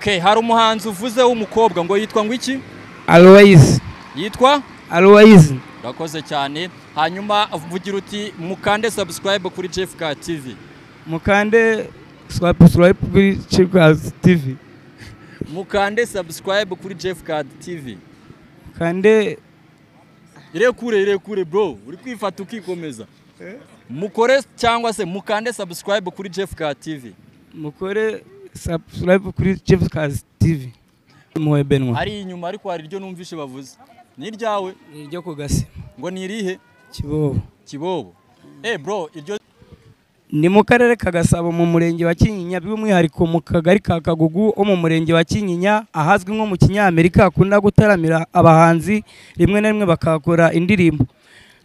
Okay, hari umuhanzi uvuze w'umukobwa ngo yitwa ngo iki? Aloyizi Yitwa? Aloyizi Urakoze cyane. Hanyuma vugira uti mukande subscribe kuri Jeffka TV. mukande swapu swapu kuri Chipcast TV Mukande subscribe kuri Jeffka TV. mukande Irekure irekure bro, uri kwifata ukikomeza. Mukore cyangwa se mukande subscribe kuri Jeffka TV. mukore subscribe kuri Chipcast TV muwe Benwa Ari inyuma ariko hari iryo numvishe bavuze. Ni iryawe ni ryo kugasi ngo ni irihe? Kibobo Kibobo. Eh bro, iryo ni mu karere ka Gasabo mu murenge wa Kinyinya by'umwihariko mu kagari ka Kagugu ho mu murenge wa Kinyinya ahazwi nko mu Kinyamerika hakunda gutaramira abahanzi rimwe na rimwe bakahakora indirimbo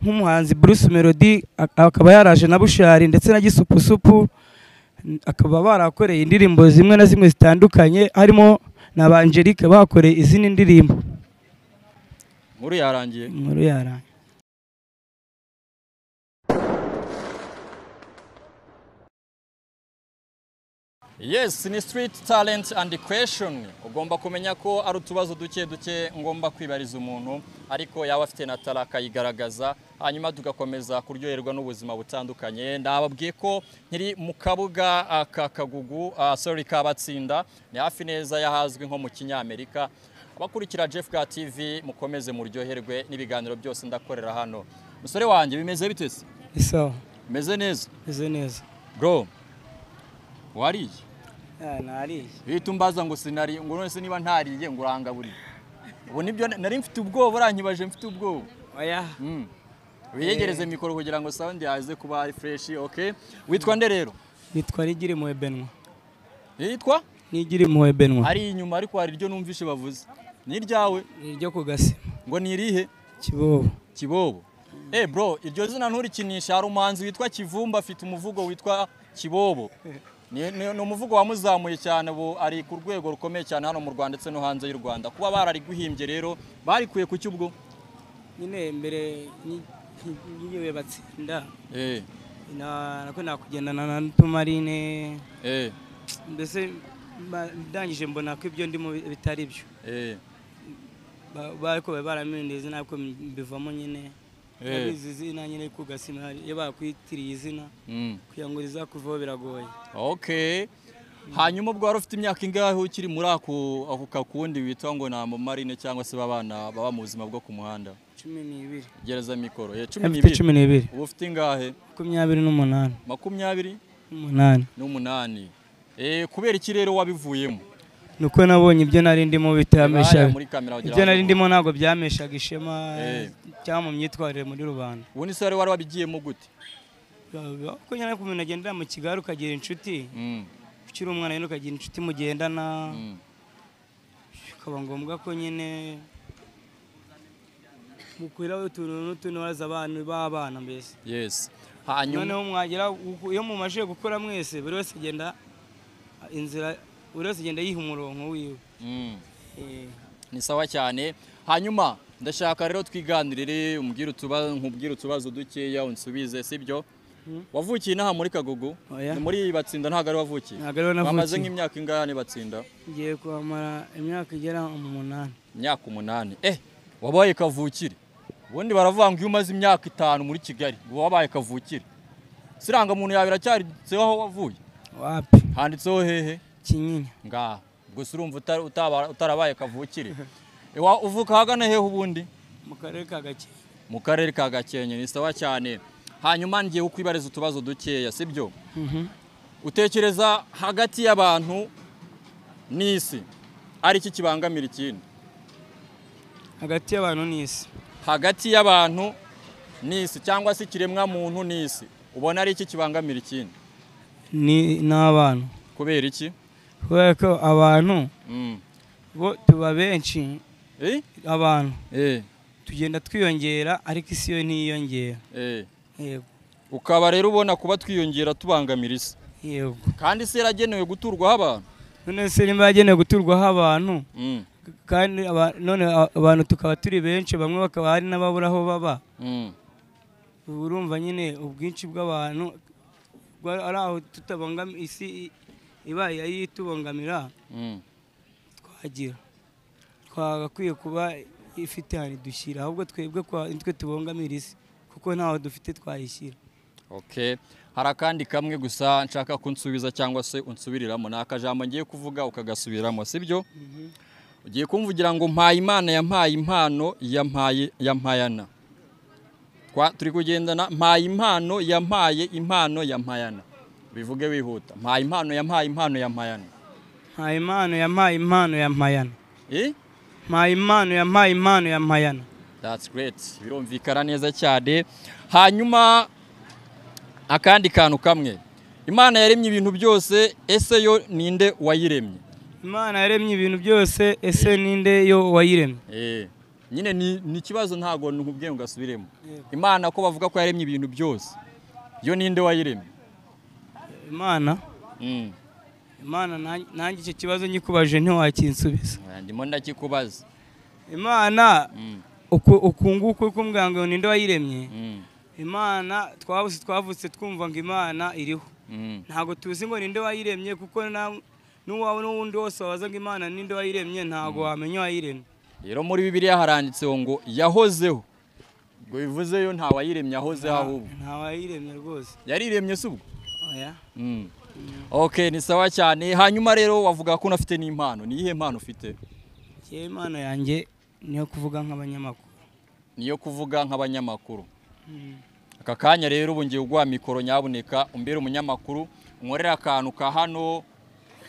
nk'umuhanzi Bruce Melody ak- akaba yaraje na Bushari ndetse na Gisupusupu n- akaba barakoreye indirimbo zimwe na zimwe zitandukanye harimo na ba Angelique bakoreye izindi ndirimbo nkuru yarangiye. inkuru yarangiye Yes, ni street talent and question. Ugomba kumenya ko ari utubazo duke duke ngomba kwibariza umuntu, ariko yaba afite na tara akayigaragaza, hanyuma tugakomeza kuryoherwa n'ubuzima butandukanye. Ndababwiye ko nkiri mu kabuga ah, ka Kagugu, ah, sorry ka Batsinda, ni hafi neza y'ahazwi nko mu Kinyamerika. Abakurikira Jeff Ka TV mukomeze muryoherwe n'ibiganiro byose ndakorera hano. Musore wanjye bimeze bite se? ni sawa Bimeze neza. meze neza Bro, wariye? Ah, nariye Uhita umbaza ngo sinari ngo none se niba ntariye ngo urangaburiye. Ubu nibyo na- nari mfite ubwoba urankibaje mfite ubwoba. oya Mm. Wiyegereze mikoro kugira ngo sound yaze kuba ari fresh, okay? Witwa nde rero? nitwa Nigiri muwe Benwa Yitwa? Nigiri muwe Benwa Ari inyuma ariko hari iryo numvishe bavuze. Ni iryawe ni iryo ku gasi ngo ni irihe? kibobo Kibobo. Eh bro, iryo zina nturikinisha hari umuhanzi witwa Kivumba afite umuvugo witwa Kibobo. Ni, ni, ni umuvugo wamuzamuye cyane ubu ari ku rwego rukomeye cyane hano mu Rwanda ndetse no hanze y'u Rwanda. Kuba barariguhimbye rero barikuye ku cyubwo. nyine mbere n'igihe batsinda Eh, na- nako nakugendana na tumarine eh, mbese mba- ndangije mbona ko ibyo ndimo bi- bitari byo eh. Ba- bariko bari barampinduye izina ariko mbivamo nyine Eh. nabizi izina nyine ku gasima iyo bakwitiriye izina Mm. kugira ngo rizakuvaho biragoye Okay. Hanyuma ubwo wari ufite imyaka ingahe ukiri muri ako ako kakundi witwa ngo na marine cyangwa se babana baba mu buzima bwo ku muhanda? cumi n'ibiri Gereza mikoro. Eh, mfite 12. cumi n'ibiri Ubu ufite ingahe? makumyabiri n'umunani 20? n'umunani n'umunani Eh, kubera iki rero wabivuyemo nuko nabonye ibyo nari ndimo bitameshaga muri kamera wagira ibyo ngo- nari ndimo ntabwo byameshaga ishema Eh. cyangwa mu myitwarire muri rubanda ubundi se wari warabigiyemo gute kuko nyine ku muntu agendera mu kigali ukagira inshuti Mm, ukiri umwana nyine ukagira inshuti mugendana mm. bikaba ngombwa ko nyine mukwiraho utuntu n'utuntu waza abana b'abana mbese yes hanyuma noneho mwagera uku- iyo mumajije gukora mwese buri wese agenda inzira buri wese agenda yiha umurongo wiwe Mm, Eh, ni sawa cyane hanyuma ndashaka rero twiganirire umbwire utubazo nkubwire utubazo dukeya unsubize sibyo Mm. wavukiye inaha muri kagugu Oya. Ni muri batsinda ntabwo ari wavukiye ntabwo ariho bamaze navukiye nk'imyaka ingana batsinda ngiye kuhamara imyaka igera mu munani imyaka umunani eh wabaye kavukire ubundi baravuga ngo iyo umaze imyaka itanu muri kigali uba wabaye kavukire siranga muntu yawe iracyanditseho aho wavuye wapi handitseho hehe kinyinya ngaha gusa urumva uta- utaba- utarabaye kavukire Ewa, uvuka hagana hehe ubundi mu karere ka gakenke mu karere ka gakenke ni sawa cyane hanyuma ngiye kukwibariza utubazo dukeya sibyo utekereza hagati y'abantu n'isi ari iki kibangamira ikindi hagati y'abantu n'isi hagati y'abantu n'isi cyangwa se ikiremwa muntu n'isi ubona ari iki kibangamira ikindi ni n'abana kubera iki kubera ko abantu Mm. bo tuba benshi Eh? abantu Eh, tugenda twiyongera ariko isi yo ntiyiyongera eh. yego ukaba rero ubona kuba twiyongera tubangamira isi yego kandi isi yaragenewe guturwaho abantu none se niba yagenewe guturwaho abantu Mm, k- kandi aba- none a- abantu tukaba turi benshi bamwe bakaba hari n'ababura aho baba mm. ubu urumva nyine ubwinshi bw'abantu bwa- ari aho tutabangamiye isi i- ibaye ayo itubangamira Mm. agira twagakwiye kuba ifite ahantu idushyira ahubwo twebwe kwa- nitwe tubongamira isi kuko ntaho dufite twayishyira Okay. Hari akandi kamwe gusa nshaka kunsubiza cyangwa se unsubiriramo ni akajambo ngiye kuvuga ukagasubiramo sibyo ugiye kumvugira ngo mpaye imana yampaye impano yampaye yampayana Kwa- turi kugendana mpaye impano yampaye impano yampayana bivuge wihuta mpaye impano yampaye impano yampayana nta impano yampaye impano ya mpayana eh? nta impano yampaye impano ya mpayana That's great. Birumvikana neza cyane. Hanyuma akandi kantu kamwe. Imana yaremye ibintu byose, ese yo ninde wayiremye? imana yaremye ibintu byose ese ninde yo wayiremye Eh. Nyine ni, ni ikibazo ntago nkubwiye ngo asubiremo. Imana ko bavuga ko yaremye ibintu byose. Yo ninde wayiremye? imana Mm. imana nan- nanjye icyo kibazo nyikubaje ntiwakinsubiza Ndimo ndakikubaza. imana Mm. uku uku nguku kumbwira ngo ninde wayiremye Mm. imana twabuse twavutse twumva ngo imana iriho Mm. ntabwo tuzi ngo ninde wayiremye kuko na- n'uwawe n'uwundi wose wabaza ngo imana ninde wayiremye ntabwo wamenya uwayiremye Rero muri Bibiliya haranditseho ngo yahozeho. Ngo bivuze yo nta wayiremye ahozeho ahubwo. nta wayiremye rwose Yariremye si ubwo? oya Mm. Ok ni sawa cyane hanyuma rero wavuga ko unafite n'impano ni iyihe mpano ufite njyewe imana yanjye niyo kuvuga nk'abanyamakuru niyo kuvuga nk'abanyamakuru aka kanya rero ubu ngiye uguha mikoro nyabuneka umbere umunyamakuru unkorere akantu ka hano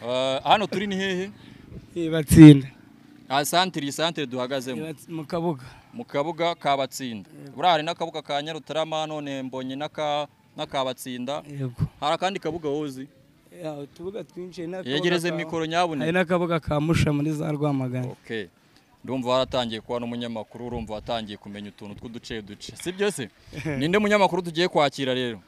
eh, hano turi ni hehe ibatsinda aha santire iyi santire duhagazemo mu kabuga mu kabuga ka batsinda buriya hari n'akabuga ka nyarutarama none mbonye n'aka n'aka batsinda yego hari akandi kabuga wozi Ya, utubuga twinshi hari n'akabuga yegereze ka- mikoro hari nyabuneka n'akabuga ka musha muri za rwamagana Okay. Ndumva waratangiye kuba n'umunyamakuru, urumva watangiye kumenya utuntu tw'uduce duce. Si byo se? Ninde munyamakuru tugiye kwakira rero?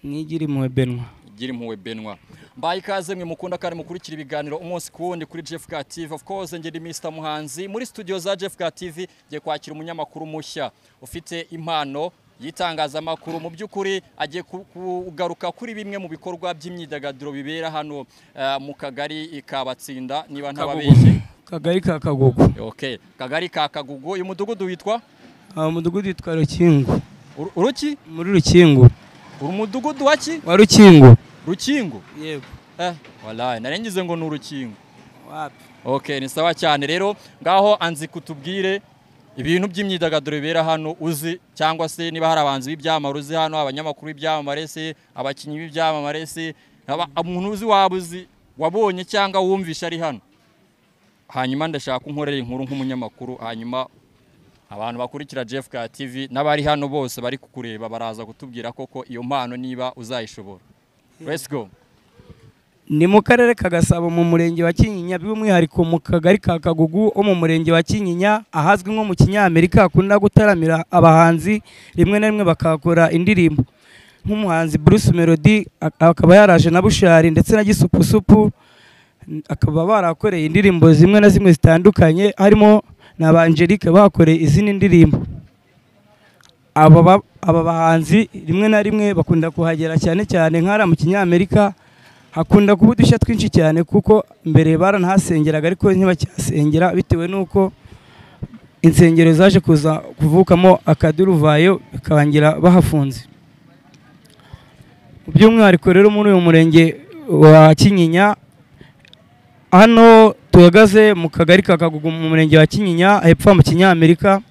nigiri impuhwe benwa Gira impuhwe Benwa. Mbaye ikaze mwe mukunda kandi mukurikira ibiganiro umunsi ku wundi kuri Jeff Ga TV. Of course nge ndi Mr Muhanzi muri studio za Jeff Ga TV ngiye kwakira umunyamakuru mushya ufite impano y'itangazamakuru mu by'ukuri agiye ku- kugaruka kuri bimwe mu bikorwa by'imyidagaduro bibera hano eh, mu kagari ka Batsinda niba ntababeshye. kagari ka kagugu Okay. Kagari ka Kagugu, uyu mudugudu witwa aho umudugudu witwa rukingo Uru- Uruki? muri rukingo Uru mudugudu wa ki? wa rukingo Rukingo. yego Eh, wallahi narengize ngo ni urukingo. wapi Okay, ni sawa cyane rero ngaho anzi kutubwire ibintu by'imyidagaduro bibera hano uzi cyangwa se niba hari abahanzi b'ibyamamare uzi hano abanyamakuru b'ibyamamare se abakinnyi b'ibyamamare se aba- umuntu uzi waba uzi wabonye cyangwa wumvishe ari hano hanyuma ndashaka ko unkorera inkuru nk'umunyamakuru hanyuma abantu bakurikira Jeff Ka TV n'abari hano bose bari kukureba baraza kutubwira koko iyo mpano niba uzayishobora let's go ni mu karere ka gasabo mu murenge wa kinyinya by'umwihariko mu kagari ka kagugu wo mu murenge wa kinyinya ahazwi nko mu kinyamerika hakunda gutaramira abahanzi rimwe na rimwe bakahakora indirimbo nk'umuhanzi bruce melody ak- akaba yaraje na bushari ndetse na gisupusupu n- akaba barakoreye indirimbo zimwe na zimwe zitandukanye harimo na ba angelique bakoreye izindi ndirimbo aba ba- aba bahanzi rimwe na rimwe bakunda kuhagera cyane cyane nk'ahariya mu kinyamerika hakunda kuba udushya twinshi cyane kuko mbere baranahasengeraga ariko ntibacyasengera bitewe n'uko insengero zaje kuza kuvukamo akaduruvayo bikarangira bahafunze by'umwihariko rero muri uyu murenge wa kinyinya hano tuhagaze mu kagari ka kagugu mu murenge wa kinyinya hepfo mu kinyamerika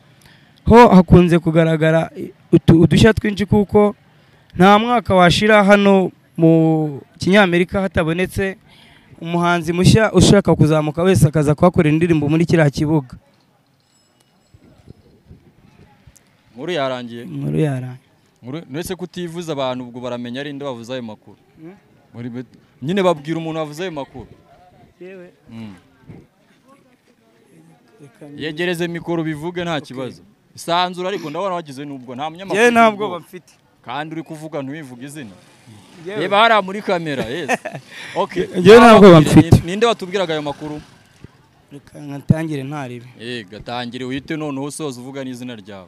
ho hakunze kugaragara utu- udushya twinshi kuko nta mwaka washira hano mu kinyamerika hatabonetse umuhanzi mushya ushaka kuzamuka wese akaza kuhakorera indirimbo muri kiriya kibuga nkuru yarangiye inkuru yarangiye Nkuru- uretse kutivuza abantu ubwo baramenya ari nde bavuze ayo makuru Mm. Muri bet- nyine babwira umuntu wavuze ayo makuru Mm. yegereze mikoro bivuge nta kibazo isanzura ariko ndabona wagize n'ubwo nta munyamakuru yewe nta uri bwoba ubwoba. mfite kandi uri kuvuga ntiwivuge izina Yewe. reba hariya muri kamera yes okay Njyewe nta bwoba mfite. Ni- ninde watubwiraga ayo makuru reka ntangire ntarebe eh gatangire uhite noneho usoza uvuga n'izina ryawe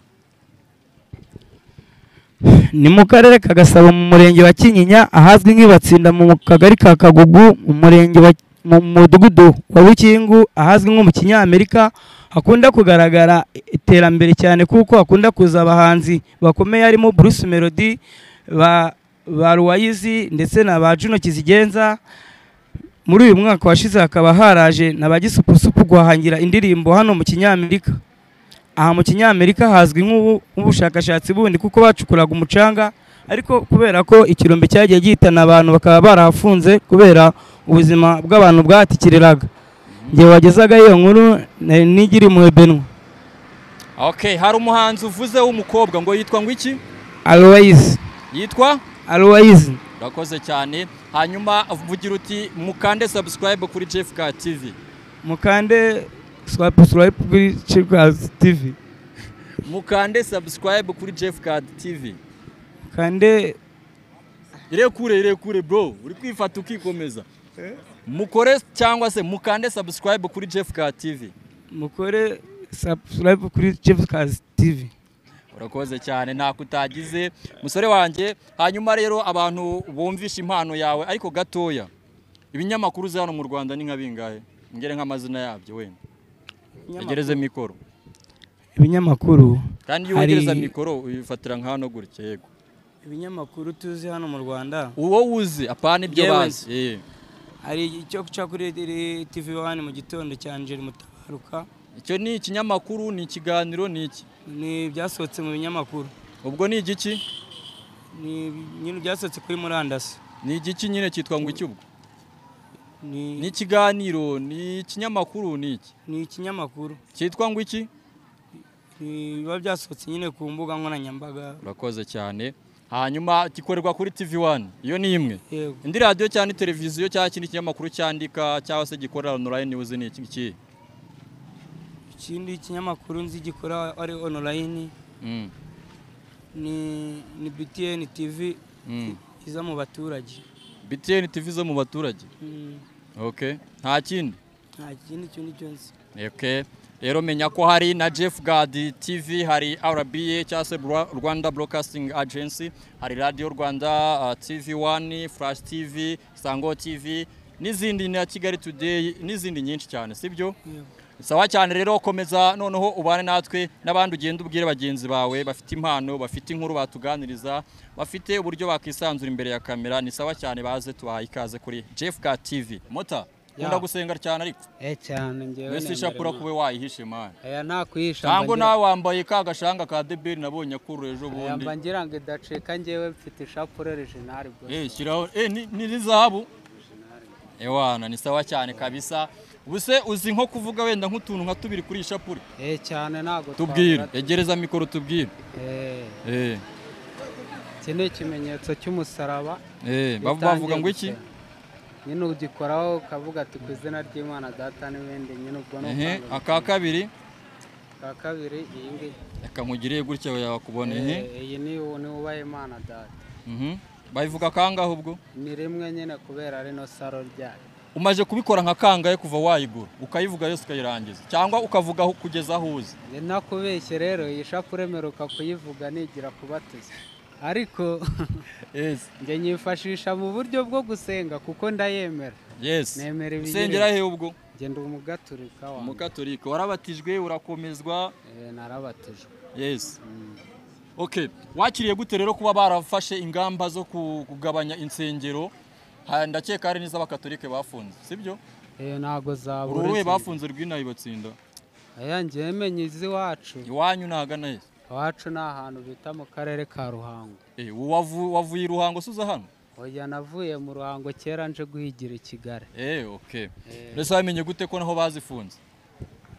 ni mu karere ka gasabo mu murenge wa kinyinya ahazwi nk'ibatsinda mu kagari ka kagugu mu murenge wa mu mudugudu wa rukingu ahazwi nko mu kinyamerika hakunda kugaragara iterambere cyane kuko hakunda kuza abahanzi bakomeye harimo bruce melody ba ba ruwayizi ndetse na ba juno kizigenza muri uyu mwaka washize hakaba haraje na ba gisupusupu guhangira indirimbo hano mu kinyamerika aha mu kinyamerika hazwi nk'ubu- nk'ubushakashatsi bundi kuko bacukuraga umucanga ariko kubera ko ikirombe cyagiye gihitana abantu bakaba barahafunze kubera ubuzima bw'abantu bwahatikiriraga igihe wagezaga iyo nkuru nari nigiri impuhwe benwa Okay, hari umuhanzi uvuze w'umukobwa ngo yitwa ngo iki? arowayizi Yitwa arowayizi Urakoze cyane. Hanyuma vugira uti mukande subscribe kuri Jeff Ka TV. mukande swapu swapu kuri chipkazi tivi Mukande subscribe kuri Jeff Ka TV. kande Irekure irekure bro, uri kwifata ukikomeza. Mukore cyangwa se mukande subscribe kuri Jeff Ka TV. mukore subscribe kuri chipkazi tivi urakoze cyane ntako utagize musore wanjye hanyuma rero abantu bumvisha impano yawe ariko gatoya ibinyamakuru uzi hano mu rwanda ni nka bingahe ngere nk'amazina yabyo wenda yegereze mikoro ibinyamakuru kandi iyo Hari- wegereza mikoro uyifatira nka hano gutya yego ibinyamakuru tuzi hano mu rwanda uwo wuzi apana ibyo Yewe bazi Eh, hari icyo guca kuri tivi wani mu gitondo cya angel mutabaruka icyo ni ikinyamakuru ni ikiganiro ni iki ni ibyasohotse mu binyamakuru ubwo ni igiki ni nyine ibyasohotse kuri murandasi ni igiki nyine cyitwa ngo iki ubwo ni ni ikiganiro ni ikinyamakuru ni iki ni ikinyamakuru cyitwa ngo iki Ni- biba byasohotse nyine ku mbuga nkoranyambaga urakoze cyane hanyuma gikorerwa kuri tv wani iyo ni imwe yego indi radiyo cyangwa ni televiziyo cyangwa ikindi kinyamakuru cyandika cyangwa se gikorera online news ni iki ngiki ikindi kinyamakuru nzi gikora ari onorayini Mm, ni ni btn tivi mm. iza mu baturage btn tv zo mu baturage Mm, okay nta kindi nta kindi kintu cyose okay rero menya ko hari na jeff gad tv hari rba cyangwa se Bra- rwanda broadcasting agency hari radio rwanda uh, tv 1 flash tv sango tv n'izindi na kigali today n'izindi nyinshi cyane sibyo yego sawa cyane rero komeza noneho ubane natwe n'abandi ugenda ubwire bagenzi bawe bafite impano bafite inkuru batuganiriza bafite uburyo bakwisanzura imbere ya kamera ni sawa cyane baze tubahaye ikaze kuri Jeff Ka TV mota ukunda gusenga cyane ariko Eh cyane ngewe mbese ishapura kube wayihishe mani aya nta kuyisha ntabwo mba ngira- nawe wambaye ka gashanga ka debeli nabonye akuru ejo aya bundi mba ngira ngo idacika ngewe mfite ishapure original bwo Eh, shyiraho eh ni- ni ni zahabu ewana ni sawa cyane kabisa ubuse uzi nko kuvuga wenda nk'utuntu nka tubiri kuri iyi shapure eh cyane ntago tubwire twabura- egereza mikoro tubwire eh eh iki ni ikimenyetso cy'umusaraba Eh, bavu- bitangiye bavuga ngo iki? gusera. nyine ugikoraho ukavuga ati ku izina ry'imana data n'ibindi nyine ubwo ni Ehe, ukwanga aka kabiri gusenga. Ubwa kabiri iyi ngiyi reka nkugire gutya yakubona ehe eh, iyi ni ni wubaha imana data Mhm. bayivuga kangahe ubwo ni rimwe nyine kubera ari no saro ryayo umaze kubikora nka kangahe kuva wayigura ukayivuga yose ukayirangiza cyangwa ukavuga aho- kugeza aho uzi ni nakubeshye rero iyi shapure meruka kuyivuga nigira kubatuza ariko yes njye nyifashisha mu buryo bwo gusenga kuko ndayemera yes Nemera ibiyirimo. usengera he ubwo ngenda umugaturika wa umukatolika warabatijwe urakomezwa Eh, narabatijwe yes okay wakiriye gute rero kuba barafashe ingamba zo ku- kugabanya insengero Ha, ndakeka hari n'iz'abakatolike bafunze sibyo Eh, ntago zabura uruhe ikintu. bafunze rw'inaha ibatsinda aya njyewe menye iz'iwacu iwanyu ntagana he iwacu ni ahantu bita mu karere ka ruhango Eh, wavu- wavuye i Ruhango suza hano? oya navuye mu ruhango kera nje guhigira i kigali Eh, okay. Eh. Mbese wamenye gute ko naho bazifunze?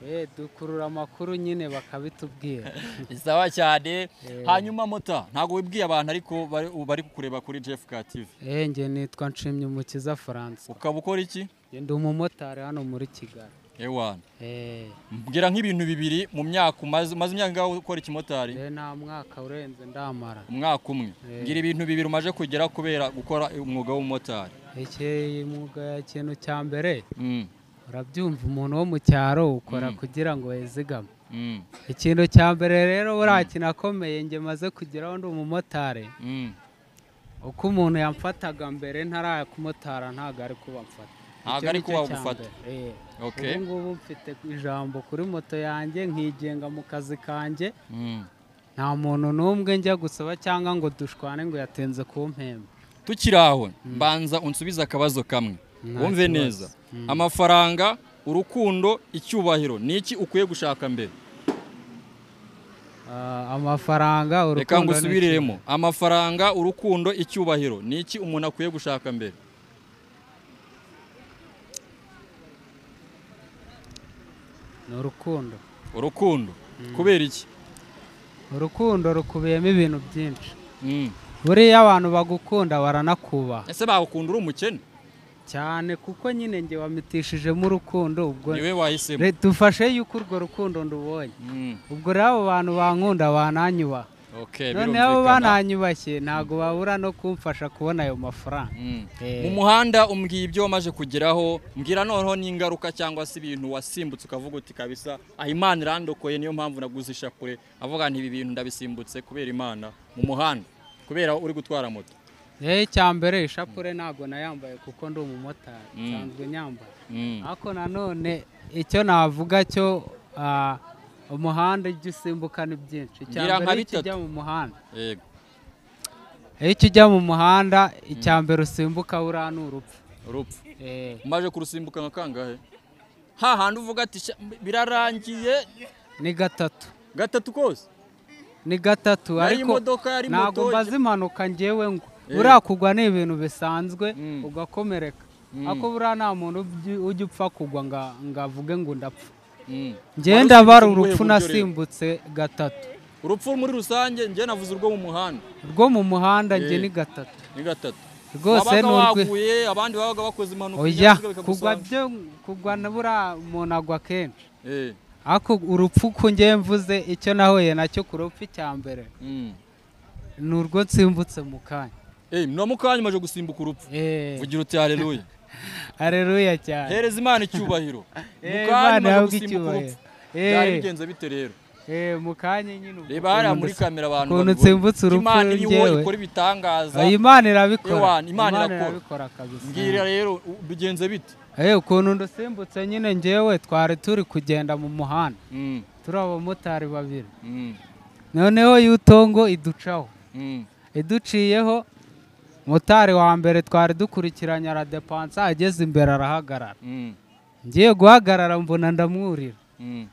Eh, dukurura amakuru nyine bakabitubwira Isawa cyane. Eh. Hanyuma mota, ntago wibwiye abantu ariko bari- bari kukureba kuri Jeff Ka TV. Eh, njye nitwa nshimye umukiza faransa Ukaba ukora iki? ndi umumotari hano muri kigali Ewana. Eh, Mbwira nk'ibintu bibiri mu myaka umaze umaze imyaka ingahe ukora ikimotari? eh, nta mwaka urenze ndamara Umwaka umwe. Eh. Mbwira ibintu bibiri umaje kugera kubera gukora umwuga w'umumotari. iki mwuga ya kintu cya mbere Mm. urabyumva umuntu wo mu cyaro ukora Mm. kugira ngo yizigame Mm. ikintu cya mbere rero buriya kintu akomeye njye maze kugeraho ndi umumotari Mm. uko umuntu yamfataga mbere ntarakumotara ntago ari kuba mfata Ntabwo ari kuba bagufata. Okay. ubu ngubu mfite ijambo kuri moto yanjye nkigenga mu kazi kanjye Mm. nta muntu n'umwe njya gusaba cyangwa ngo dushwane ngo yatenze kumpemba tukiri aho mbanza unsubize akabazo kamwe Nta wumve kibazo. neza amafaranga urukundo icyubahiro ni iki ukwiye gushaka mbere Ah, amafaranga reka urukundo ngusubiriremo amafaranga urukundo icyubahiro ni iki umuntu akwiye gushaka mbere ni urukundo urukundo kubera iki urukundo rukubiyemo ibintu byinshi Mm. buriya abantu bagukunda baranakubaha ese bagukunda uri umukene cyane kuko nyine njye wamitishijemo urukundo ubwo niwe wahisemo Re- dufashe yuko urwo rukundo ndubonye Mm. ubwo rero abo bantu bankunda bananyubaha Okay, noneho abo birumvikana. bananyubashye ntabwo babura no kumfasha kubona ayo mafaranga Mm. Eh. mu muhanda umbwiye ibyo wamaze kugeraho mbwira noneho n'ingaruka cyangwa se ibintu wasimbutse ukavuga uti kabisa aha imana irandokoye niyo mpamvu naguze ishapure avuga nti ibi bintu ndabisimbutse kubera imana mu muhanda kubera uri gutwara moto Eh, icya mbere ishapure ntabwo nayambaye kuko ndi umumotari nsanzwe nyambaye Mm. ariko nanone icyo navuga cyo ah, umuhanda ijya usimbuka ni byinshi icya Ngira nka mbere iyo bitatu. ujya mu muhanda yego iyo ujya mu muhanda icya mbere usimbuka buriya ni urupfu urupfu Eh, umaje kurusimbuka nka kangahe hahandi uvuga ati "Sha- birarangiye ni gatatu gatatu kose ni gatatu ari ariko imodoka ari moto ntabwo mbaza impanuka ngewe ngo Eh. buriya kugwa ni ibintu bisanzwe Mm. ugakomereka Mm. ariko buriya nta muntu ubyi- ujya upfa kugwa nga- ngo avuge ngo ndapfa Mm. njyewe Wari ndabara usimbutse mu buhe urupfu buryo rero? nasimbutse gatatu urupfu muri rusange njye navuze urwo mu muhanda rwo mu muhanda njye Eh. ni gatatu ni gatatu rwose ni wabaga urwe waguye abandi babaga bakoze impanuka oya ibinyabiziga kugwa bikagusanga. byo kugwa na buriya umuntu agwa kenshi Eh, ariko urupfu ku njyewe mvuze icyo nahuye nacyo ku rupfu icya mbere mm. ni urwo nsimbutse mu kanya Eh, no mu kanya umaze gusimbuka urupfu Eh, vugira uti haleluya hareruya cyane hereza imana icyubahiro mu Eh, kanya Imana umaze ihabwe gusimbuka icyubahiro. urupfu Eh, byari bigenze bite rero eh, mu kanya nyine ubwo reba hariya ukuntu muri ndasa- kamera abantu ukuntu babibona. nsimbutse urupfu imana iriho njyewe. ikora ibitangaza Oya, Imana irabikora Ewana, Imana irakora. irabikora kabisa mbwira rero u- bigenze bite Eh, ukuntu ndusimbutse nyine njyewe twari turi kugenda mu muhanda Mm, turi abamotari babiri mm, noneho yutongo iducaho mm, iduciyeho motari wa mbere twari dukurikiranye aradepansa ageze imbere arahagarara mm, ngiye guhagarara mbona ndamwurira mm.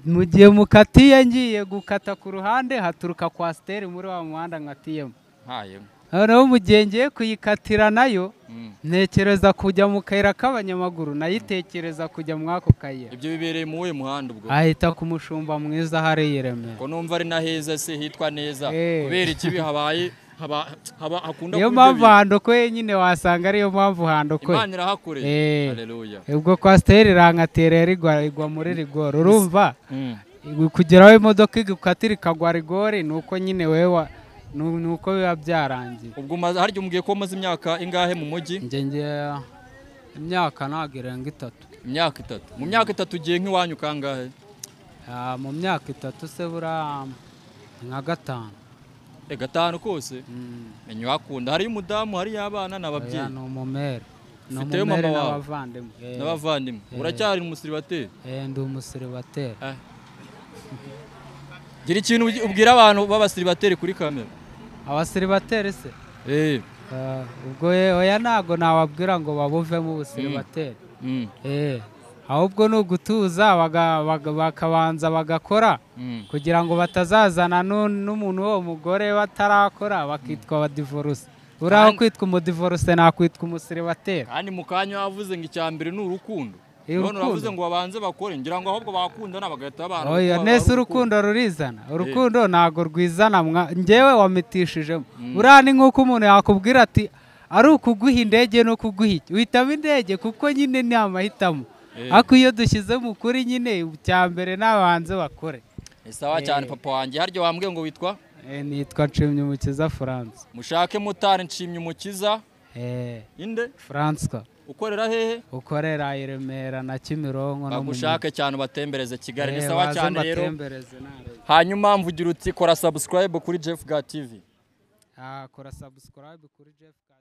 mu gihe mukatiye ngiye gukata ku ruhande haturuka kwasiteri muri wa muhanda nkatiyemo Haye. noneho mu gihe ngiye kuyikatira nayo Mm. ntekereza kujya mu kayira k'abanyamaguru nayitekereza kujya muri ako kayira ibyo bibereye mu we muhanda ubwo ahita ku mushumba mwiza hariya i remera ko numva ari na heza se hitwa neza Eh. kubera ikibi habaye haba haba hakunda niyo kuba ibyo mpamvu handokwe nyine wasanga ariyo mpamvu bintu. handokwe imana irahakoreye Eh. haleluya ubwo kwasiteri irangatera rigwa igwa muri rigori urumva Mm. kugeraho imodoka igukatira ikagwa rigori ni uko nyine wewe ni ni uko biba byarangiye ubwo umaze harya umubwiye ko umaze imyaka ingahe mu mujyi njye njye imyaka ntabwo irenga itatu imyaka itatu mu myaka itatu ugiye nk'iwanyu kangahe Ah, mu myaka itatu se buriya ni nka gatanu e gatanu kose Mm. menya uhakunda hariyo umudamu hariyo abana Oya, n'ababyeyi ni umumere ni Ufiteyo mama umumere wawe? n'abavandimwe Eh, n'abavandimwe uracyari umusiribateri eh, ndi umusiribateri Ah. gira ikintu ugi- ubwira abantu b'abasiribateri kuri kamera abasiribateri se eh Eh, ubwo ye- oya ntabwo nababwira ngo babuvemo ubusiribateri mm. Eh, ahubwo ni ugutuza baga- baga- bakabanza bagakora Mm. kugira ngo batazazana nu- n'umuntu w'uwo mugore batarakora bakitwa abadivoruse uriya Kandi- kwitwa umudivoruse nakwitwa umusiribateri kandi mu kanya wavuze ngo icya mbere ni urukundo Eh, none urukundo. uravuze ngo babanze bakore ngira ngo ahubwo bakundana bagahita babana oya kuko nese ari urukundo rurizana urukundo ntabwo rwizana mwa- njyewe wamitishijemo buriya ni nk'uko umuntu yakubwira ati ari ukuguha indege no kuguha iki uhitamo indege kuko nyine ni amahitamo Eh. ariko iyo dushyizemo ukuri nyine icya mbere n'abanze bakore Eh, sawa cyane papa wanjye harya wambwiye ngo witwa Eh, nitwa nshimyumukiza france mushake mutari nshimye umukiza Eh, inde françois ukorera hehe ukorera i remera na kimironko no mu bagushake cyane ubatembereze kigali ni Eh, sawa waze cyane rero mbatembereze narebe. hanyuma mvugira uti kora subscribe kuri jeff ga tv Ah, kora subscribe kuri jeff Ka-